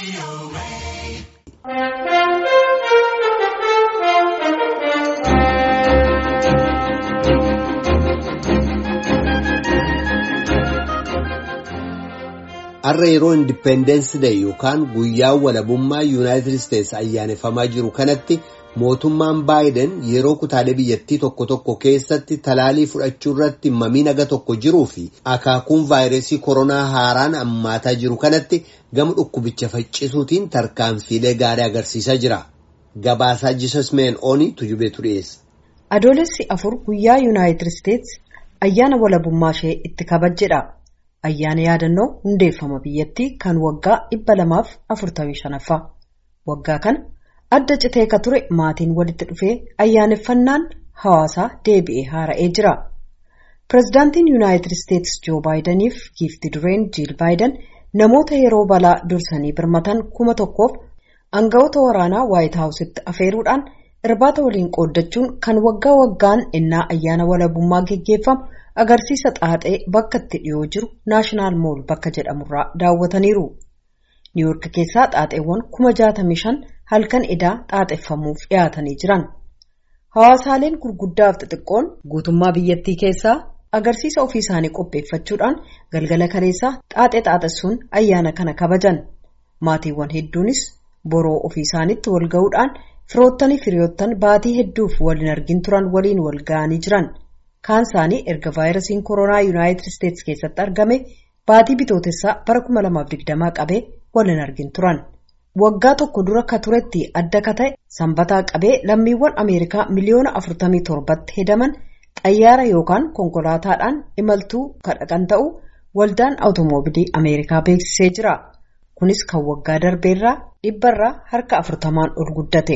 Har'a yeroo Indippendensi Day yookaan guyyaa walabummaa Yuunaayitid Isteetsi ayyaaneffamaa jiru kanatti mootummaan Baayiden yeroo kutaalee biyyattii tokko tokko keessatti talaalii fudhachuu irratti mamii naga tokko jiruu fi akaakuun vaayirasii koronaa haaraan hammaataa jiru kanatti gama dhukkubicha faccisuutiin tarkaanfiilee gaarii agarsiisaa jira. Gabaasaa Jisas Meen Oonii tujubeetu dhiyeessa. Adoolessi afur guyyaa Yuunaayitid Isteetsi ayyaana walabummaa ishee itti kabajjedha. Ayyaana yaadannoo hundeeffama biyyattii kan waggaa dhibba lamaaf afurtamii shanaffaa. Waggaa kana adda citee ka ture maatiin walitti dhufee ayyaaneffannaan hawaasaa deebi'ee haara'ee jira. Pireezidaantiin Yuunaayitid Isteetsi Joo Baayidaniif giifti dureen Jiil Baayiden namoota yeroo balaa dursanii birmatan kuma tokkoof aangawoota waraanaa Waayit Haawusitti afeeruudhaan irbaata waliin qooddachuun kan waggaa waggaan innaa ayyaana walabummaa geggeeffamu. agarsiisa xaaxee bakka itti dhiyoo jiru naashinaal mool bakka jedhamurraa daawwataniiru. niiwuurk keessaa xaaxeewwan kuma jaatamii shan halkan idaa xaaxeffamuuf dhiyaatanii jiran. hawaasaaleen gurguddaaf xixiqqoon guutummaa biyyattii keessaa agarsiisa ofii isaanii qopheeffachuudhaan galgala kaleessaa xaaxee xaaxessuun ayyaana kana kabajan. maatiiwwan hedduunis boroo ofii isaaniitti wal ga'uudhaan firoottanii firiyoottan baatii hedduuf waliin argin turan waliin wal ga'anii jiran. kaan isaanii erga vaayirasiin koronaa yuunaayitid isteetsi keessatti argame baatii bitootessaa bara 2020 qabee waliin argin turan. Waggaa tokko dura ka turetti adda ka ta'e sanbataa qabee lammiiwwan Ameerikaa miliyoona 47tti hedaman xayyaara yookaan konkolaataadhaan imaltuu kadhaqan ta'u waldaan awutoomobilii Ameerikaa beeksisee jira. Kunis kan waggaa darbeerraa dhibbarraa harka afurtamaan ol guddate.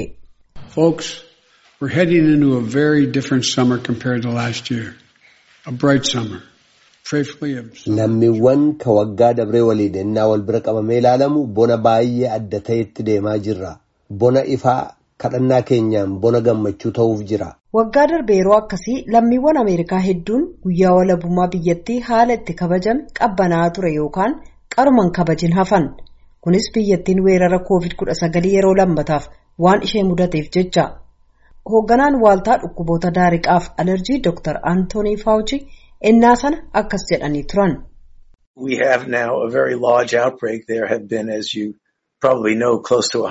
We're heading into a very different summer compared to last year. A bright summer. Lammiiwwan ka waggaa dabree waliin ennaa wal bira qabamee ilaalamu bona baay'ee adda ta'etti deemaa jirra. Bona ifaa kadhannaa keenyaan bona gammachuu ta'uuf jira. Waggaa darbe yeroo akkasii lammiiwwan Ameerikaa hedduun guyyaa walabummaa biyyattii haala itti kabajame qabbanaa'aa ture yookaan qaruman kabajin hafan. Kunis biyyattiin weerara COVID-19 yeroo lammataaf waan ishee mudateef jecha. hoogganaan waaltaa dhukkuboota daariqaaf alerjii Dr. Anthony Fauci ennaa sana akkas jedhanii turan. We have now a very large outbreak. There have been, as you probably know, close to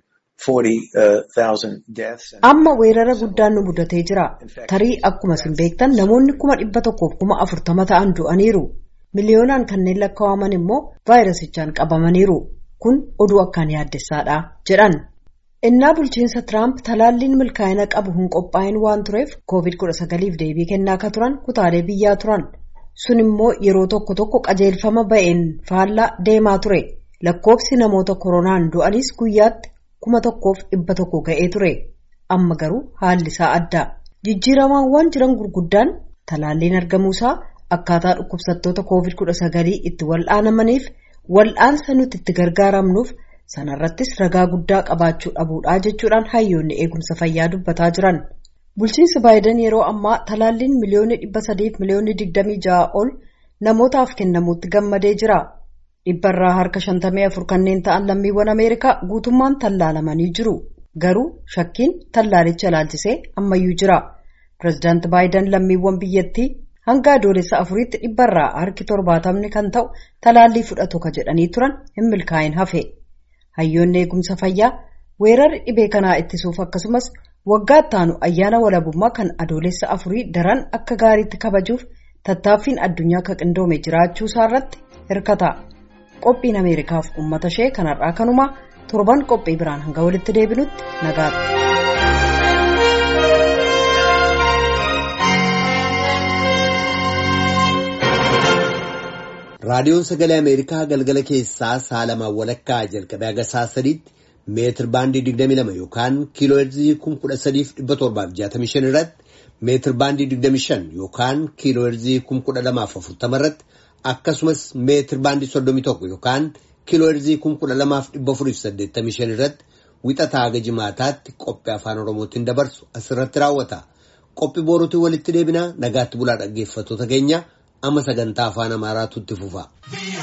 140,000 deaths. Amma weerara guddaan nu mudatee jira. Tarii akkuma isin beektan namoonni kuma dhibba tokkoof kuma afurtama ta'an du'aniiru. Miliyoonaan kanneen lakkaa'aman immoo vaayirasichaan qabamaniiru. Kun oduu akkaan yaaddessaadha jedhan. innaa bulchiinsa tiraamp talaalliin milkaa'ina qabu hin qophaa'in waan tureef covid-19f deebii kennaa ka turan kutaalee biyyaa turan sun immoo yeroo tokko tokko qajeelfama ba'een faallaa deemaa ture lakkoofsi namoota koronaan du'anis guyyaatti kuma tokkoof dhibba tokko ga'ee ture amma garuu haalli isaa adda jijjiiramaawwan jiran gurguddaan talaalliin argamuusaa akkaataa dhukkubsattoota covid-19 itti wal'aanamaniif wal'aansa nuti itti gargaaramnuuf. sanarrattis ragaa guddaa qabaachuu dhabuudhaa jechuudhaan hayyoonni eegumsa fayyaa dubbataa jiran bulchiinsi baayiden yeroo ammaa talaalliin miliyoonni dhibba sadiif miliyoonni digdamii ja'a ol namootaaf kennamuutti gammadee jira dhibbarraa harka shantamii afur kanneen ta'an lammiiwwan ameerikaa guutummaan tallaalamanii jiru garuu shakkiin tallaalicha ilaalchisee ammayyuu jira pireezidaanti baayiden lammiiwwan biyyattii hanga adoolessa afuriitti dhibbarraa harki torbaatamni kan ta'u talaallii fudhatu ka jedhanii turan hin milkaa'in hafe. hayyoonni eegumsa fayyaa weerarri dhibee kanaa ittisuuf akkasumas waggaa ittaanu ayyaana walabummaa kan adoolessa afurii daran akka gaariitti kabajuuf tattaaffiin addunyaa ka qindoome jiraachuu isaa irratti hirkata qophiin ameerikaaf uummata ishee kanarraa kanumaa torban qophii biraan hanga walitti deebinutti nagaatti. raadiyoon sagalee ameerikaa galgala keessaa saalamaan walakkaa jalqabee haga sa'a sadiitti meetir baandii 22 yookaan kiiloo heerzii 13,765 irratti meetir baandii 25 yookaan kiiloo heerzii 1240 irratti akkasumas meetir baandii 31 yookaan kiiloo heerzii 12,485 irratti wixataa haga jimaataatti qophii afaan oromootiin dabarsu asirratti raawwata qophii boruutiin walitti deebinaa nagaatti bulaa dhaggeeffattoota keenya. amma sagantaa afaan amaaraatu itti fufa.